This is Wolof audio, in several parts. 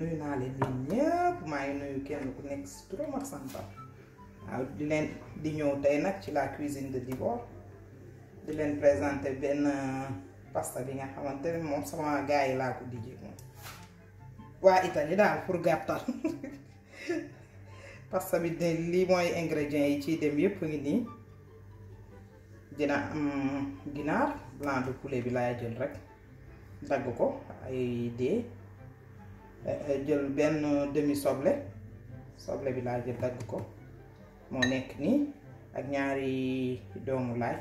nuyu naa leen yéen ñëpp maa ngi nuyu kenn ku nekk si turam ak santam waaw di leen di ñëw tey nag ci la cuisine de Dibor di leen présenter benn pasta bi nga xamante ne moom sama gars yi laa ko dijee moom waa Italie daal pour gàttal pasta bi de lii mooy ingrédients yi ciy dem yëpp ngi nii dina am ginaar blanc de poulet bi laay jël rek dagg ko ay dee jël benn demi soble soble bi laa jël dagg ko moo nekk nii ak ñaari doomu laaj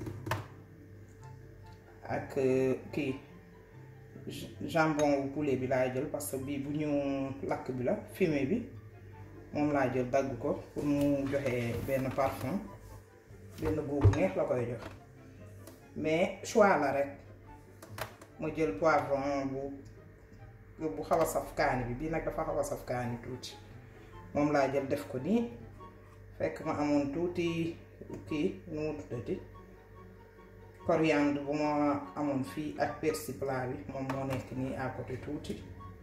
ak kii jambon wu poulet bi laa jël parce que bii bu ñu lakk bi la fumé bi moom laa jël dagg ko pour mu joxe benn parfum benn boobu neex la koy jox mais choix la rek ma jël poivron bu bu xaw a saf kaani bi bii nag dafa xaw a saf kaani tuuti moom laa jël def ko nii fekk ma amoon tuuti kii nu mu tuddati coriandre bu ma amoon fii ak persil plat bi moom moo nekk nii à côté tuuti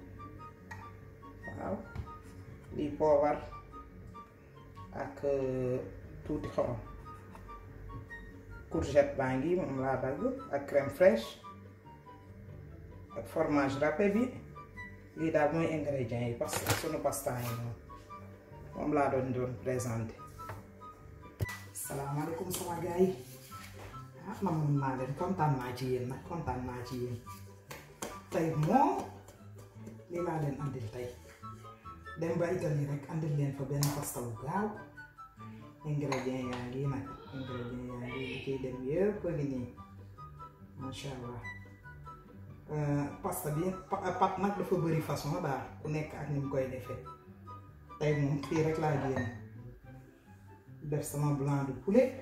waaw lii poobar ak tuuti xorom courgette baa ngi moom laa dagg ak crème fraîche ak fromage râpé bi lii daal mooy ingrédients yi parce que sunu pasta yi moom moom laa doon doon présenté salaamaaleykum sama gars yi ah namoon naa leen kontaan naa ci yéen nag kontaan naa ci yéen tey moom lii laa leen andil tey dem ba Italie rek andil leen fa benn pasta bu gaaw ingrédients yaa ngi nag ingrédients yaa ngi li ciy dem yëpp a ngi nii macha allah pasta bi pat nag dafa bëri façon daal ku nekk ak ni mu koy defee tey moom fii rek laa génn def sama blanc de poulet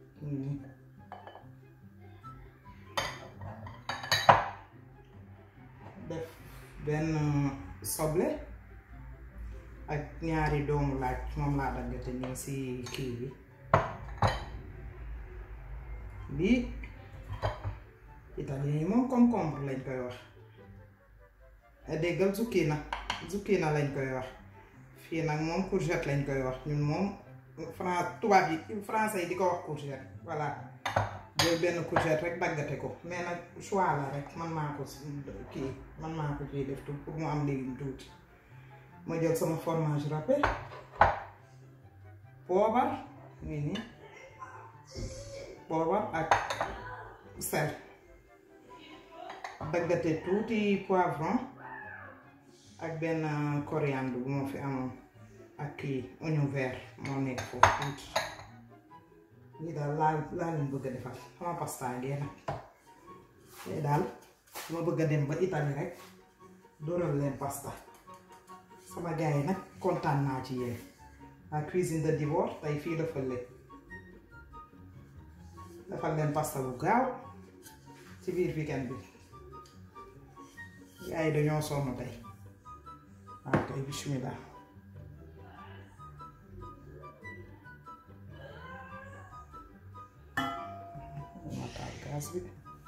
def benn soble ak ñaari doomu laaj moom laa daggate nii si kii bi lii italien yi moom concombre lañ koy wax déggal zucchina zucchina lañ koy wax fii nag moom courgette lañ koy wax ñun moom fran tubaab yi français yi di ko wax courgette voilà jël benn courgette rek daggate ko mais nag choix la rek man maa ko kii man maa ko ciy def pour mu am légume tuuti ma jël sama fromage râpé poobar nii nii poobar ak sel daggate tuuti poivron ak benn coriandre bu ma fi amoon ak kii oignon vert moo nekk foofu tuuti lii daal laa laa leen bëgg a defal sama pasta ngee nag lii daal ma bëgg a dem ba Italie rek dóoral leen pasta sama gars yi nag kontaan naa ci yéen la cuisine de Dibor tey fii dafa leen defal leen pasta bu gaaw ci biir weekend bi gars yi dañoo sonn tey waaw kay bismillah ma taal gaz bi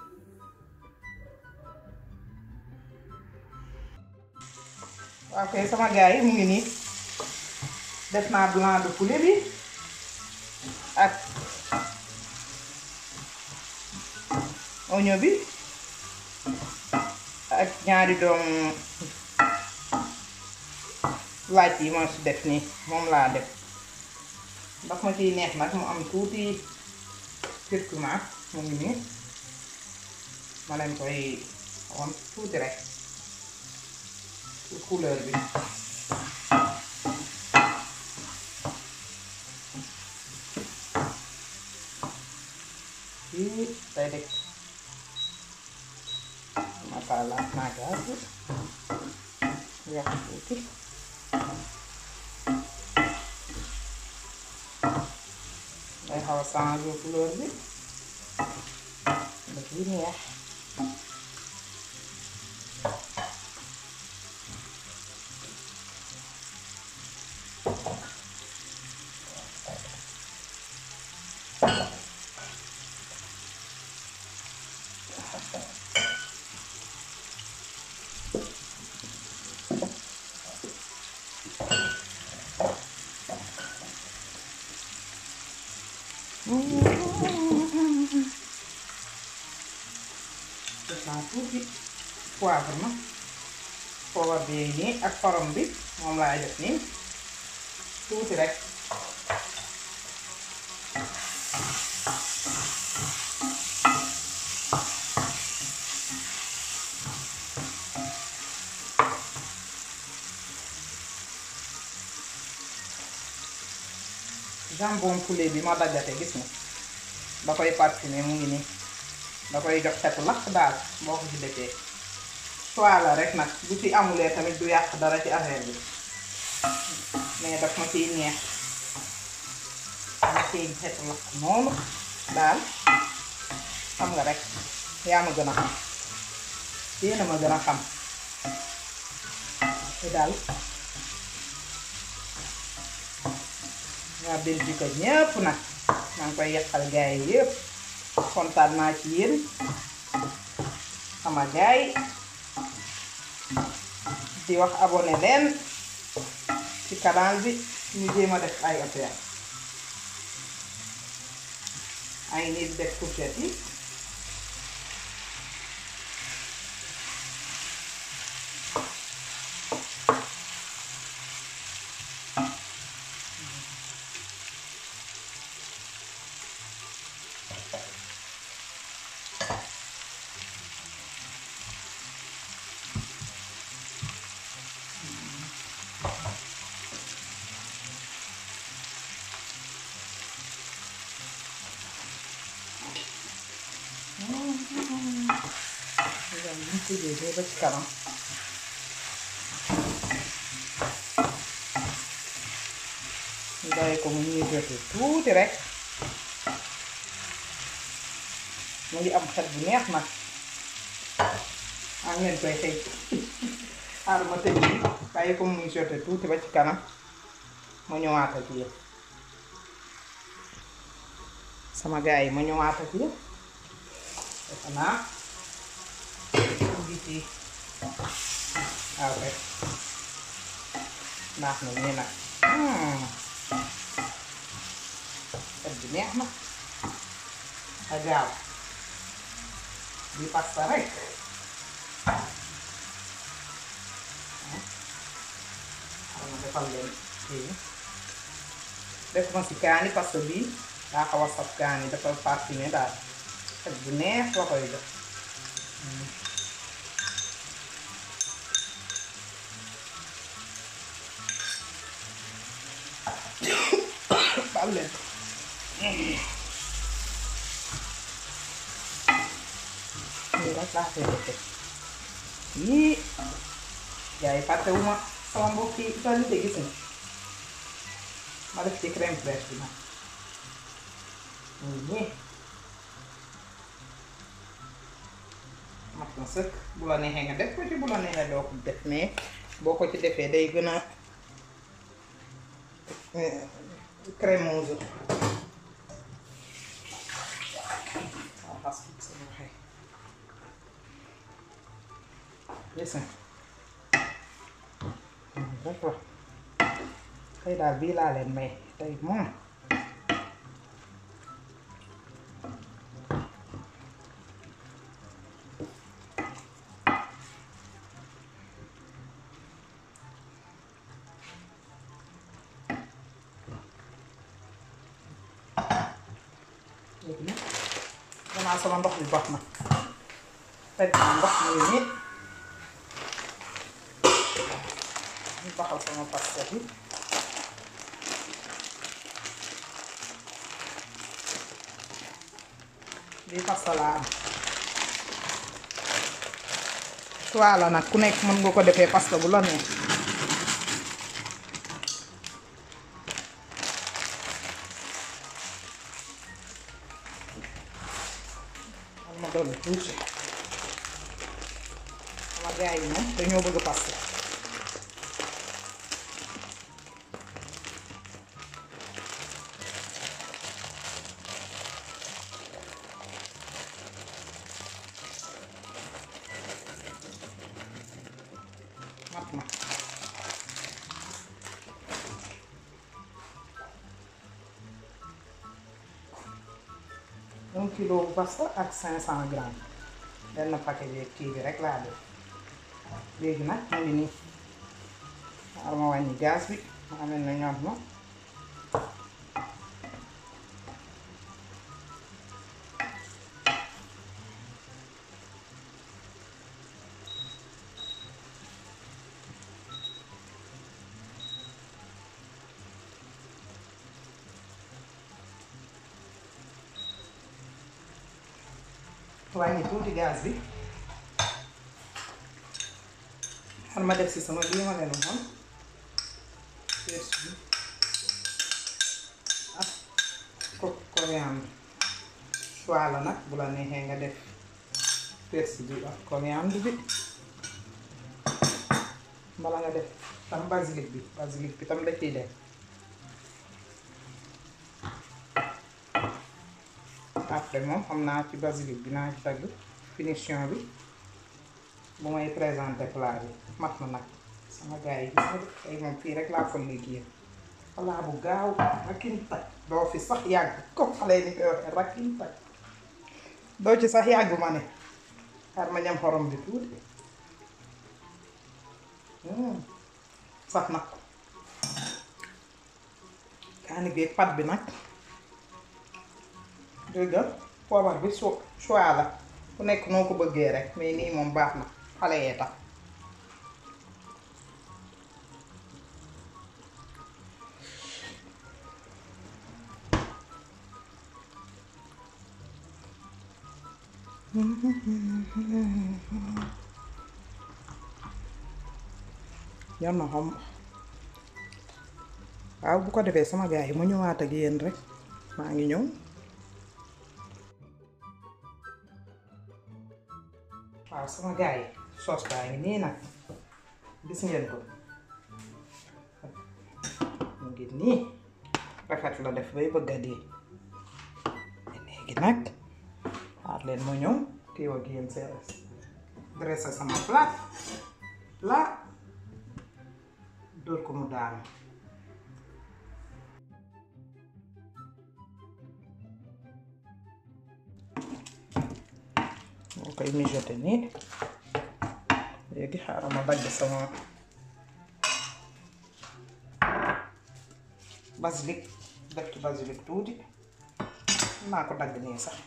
waaw kay sama gars yi mu ngi nii def naa blanc de poulet bi ak oignon bi ak ñaari doomu laaj yi ma si def nii moom laa def ndax ma ciy neex nag mu am tuuti curcuma mu ngi nii ma leen koy won tuuti rek pour couleur bi fii day def ma taalaat naa gaz bi yàq tuuti day xaw a changer couleur bi daf yi neex poivre na poivre bi nii ak xorom bi moom laa def nii tuuti rek jambon poulet bi ma daggate gis nga da koy parfumé mu ngi nii da koy jox xetu lakk daal boo ko ci defee choix la rek nag bu ci amulee tamit du yàq dara ci affaire bi mais daf ma ciy neex ma ciy xetu lakk noonu daal xam nga rek yaa ma gën a xam yéen a ma gën a xam te daal waa Belgique ñépp nag maa ngi koy yàqal gaay yi yépp kontaan naa ci yéen sama gaay di wax abonné leen ci canal bi ñu jéem a def ay affaire ay nit di def fourchette yi Udah gitu jadi apa sekarang? Udah ko mu ñuy jote tuuti rek mu ngi am xet bu neex nag am ngeen koy xëy xaaral ma tëj nii bàyyi ko muy jote tuuti ba ci kanam ma ñëwaat ak yéen sama gars yi ma ñëwaat ak yéen defe naa ngi ci waaw rek naax na nii nag xet bi neex na a gaaw di pasta rek xaw ma defal leen kii def ma si kaani parce que bii daa xaw a saf kaani dafa parfumé daal xet bu neex la koy def baal leen lii rek laa koy defee yii gars yi fàttewuma sama mbokk yi qualité gis nga ma def ci crème fraîche bi nag nii mat na sëkk bu la neexee nga def ko ci bu la neexee doo ko def mais boo ko ci defee day gën a crémeuse waaw xas sama waxee gis nga rek la tey daal bii laa leen may tey moom léegi nag danaa sama ndox bi baax na fekk naa ndox mi nii ñu baxal sama pasta bi bii pasta laa am choix la nag ku nekk mën nga ko defee pasta bu la neex ma dolli tuuti sama gars yi moom dañoo bëgg pasta mat na un kilo pasta ak cinq cent grammes benn paquet bi kii bi rek laa def léegi nag mu ngi nii xaaral ma wàññi gaz bi ma amee na ñor na wàññi tuuti gaz bi xar ma def si sama bii ma leen waxoon persil bi ak ko coriandre choix la nag bu la neexee nga def persil bi ak coriandre bi mbala nga def tam basilic bi basilic bi tam da ciy def après moom xam naa ci basilic bi naa ci tagg finition bi bu may présenté plat bi mat na nag sama gars yi gis nga tey moom fii rek laa ko liggéey plat bu gaaw rakin tag doo fi sax yàgg comme xale ni koy waxee rakin tag doo ci sax yàgg ma ne xar ma ñam xorom bi tuuti sax nag kaani bi ak pat bi nag dégg nga poobar bi su choix la ku nekk noo ko bëggee rek mais nii moom baax na xale yee tax yar na xam waaw bu ko defee sama gars yi mu ñëwaat ak yéen rek maa ngi ñëw waaw sama gars yi soos baa ngi nii nag gis ngeen ko mu ngi nii rafet la def bay bëgg a dee léegi nag xaar leen mu ñëw kii wa yéen seen dressé sama plat plat dóor ko mu daanu moo koy mijoté nii léegi xaaral ma dagg sama basilic def ci basilic tuuti naa ko dagg nii sax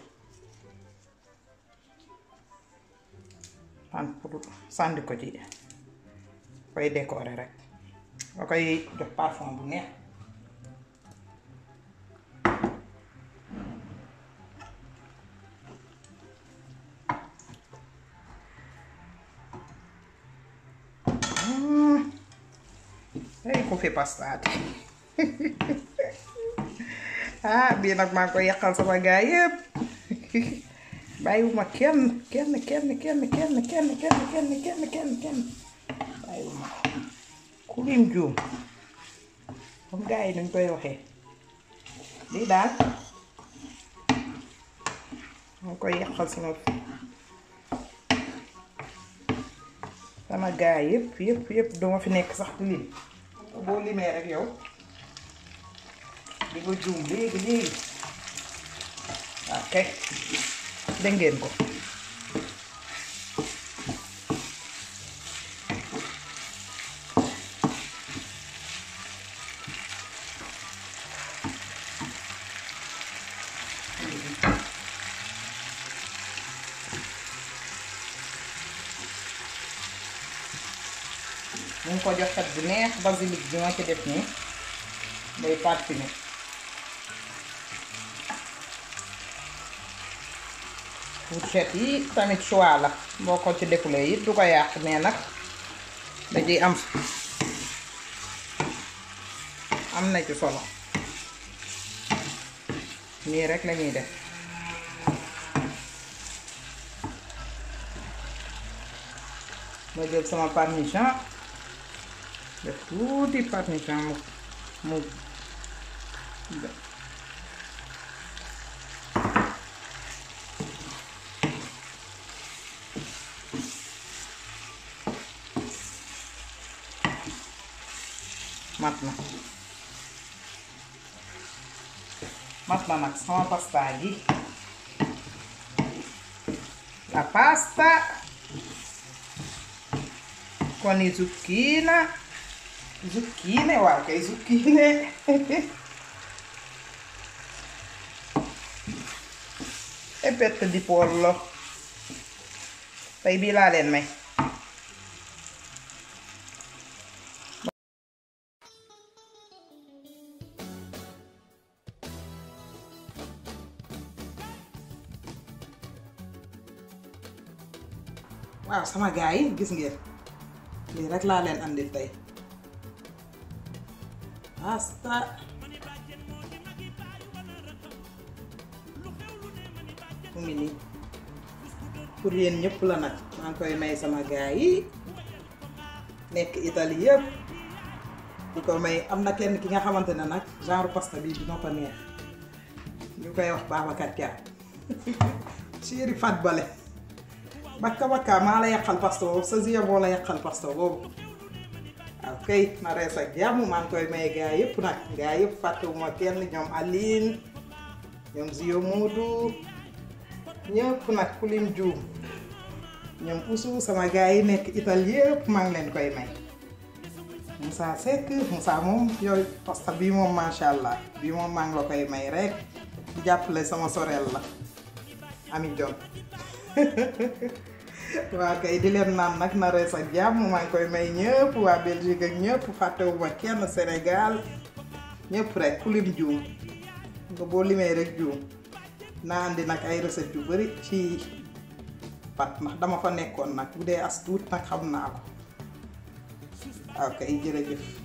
an pour sànni ko ci koy décorer rek ba koy jox parfum bu neex ay ku fi pastaati ah bii nag maa ngi koy yàqal sama gaa yëpp bàyyiwuma kenn kenn kenn kenn kenn kenn kenn kenn kenn kenn kenn bàyyiwuma ku lim juum comme gaa yi nuñ koy waxee lii daal maa ngi koy yàqal sama sama gaa yëpp yëpp yëpp duma fi nekk sax di lim boo limee rek yow di nga juum léegi léegi waaw kay dégg ngeen ko mu ngi ko jox xet bu neex basilic bi ma ci def nii day parfumé fourchette yi tamit choix la boo ko ci defulee it du ko yàq mais nag da ciy am am na ci solo nii rek lañuy def ma jël sama parmesan def tuuti parmesan mu mu mat na mat na nag sama pasta gi la pasta koni zucchina zucchine waaw kay zucchine e petto di pollo tey bii laa leen may waaw sama gars yi gis ngeen lii rek laa leen andil tey pasta mu ngi nii pour yéen ñëpp la nag maa ngi koy may sama gars yi nekk Italie yëpp di ko may am na kenn ki nga xamante ne nag genre pasta bii dina ko neex ñu koy wax Babacar Thiam chéri Fat Bale bakka bakka maa la yàqal pasta boobu sa ziya boo la yàqal pasta boobu waaw kay na rees ak jàmm maa ngi koy may gaa yëpp nag gaa yëpp fàttewuma kenn ñoom Aline ñoom Zio Moodu ñëpp nag ku lim juum ñoom Oussou sama gaa yi nekk Italie yëpp maa ngi leen koy may Moussa Seck Moussa moom yooyu pasta bii moom macha allah bii moom maa ngi la koy may rek di jàppale sama sorel la Ami Jon waa kay di leen naan nag na rees ak jàmm maa ngi koy may ñëpp waa Belgique ak ñëpp fàttewuma kenn Sénégal ñëpp rek ku lim juum nga boo limee rek juum naa andi nag ay recette yu bari ci pat ndax dama fa nekkoon nag bu dee as tuut nag xam naa ko waaw kay jërëjëf